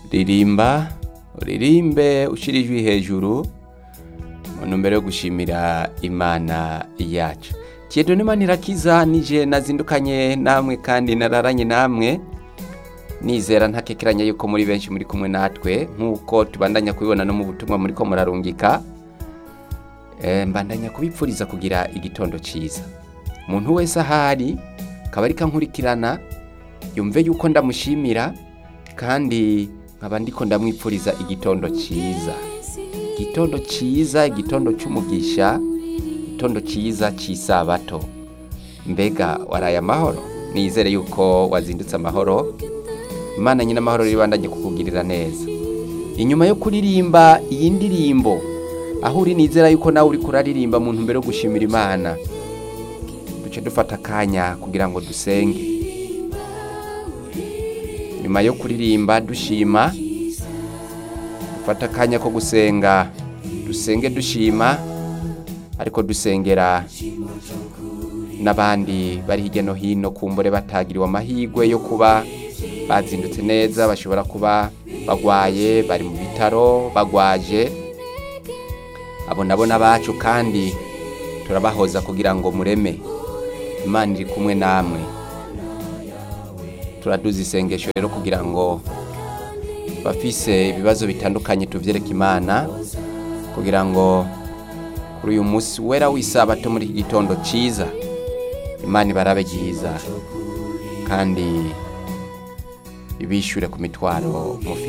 ririmba uririmbe ushira ijwi hejuru mu ntumbero yo gushimira imana yacu kiedo n'imana irakiza nije nazindukanye namwe kandi nararanye namwe nizera ntakekeranya yuko muri benshi muri kumwe natwe nk'uko tubandanya kubibona no mu butumwa muri ko murarungika Eh, mbandanya kubipfuriza kugira igitondo cyiza umuntu wese ahari akaba ariko ankurikirana yumve yuko ndamushimira kandi nkaba ndiko ndamwipfuriza igitondo cyiza igitondo cyiza igitondo cy'umugisha igitondo cyiza cy'isabato mbega waraye amahoro nizere yuko wazindutse amahoro imana nyine amahoro ribandanye kukugirira neza inyuma yo kuririmba iyi ndirimbo aho uri nizera yuko nawe uri kuraririmba mu ntumbero yo gushimira imana duce dufata akanya kugira ngo dusenge nyuma yo kuririmba dushima dufata akanya ko gusenga dusenge dushima ariko dusengera n'abandi bari hirya no hino kumbure batagiriwe amahirwe yo kuba bazindutse neza bashobora kuba bagwaye bari mu bitaro bagwaje abo nabo n'abacu kandi turabahoza kugira ngo mureme imana iri kumwe namwe turaduza isengesho rero kugira ngo bafise ibibazo bitandukanye tuvyereke imana kugira ngo kuri uyu munsi wera w'isabato muri iki gitondo ciza imana ibarabe ryiza kandi ibishyure ku mitwaro mufite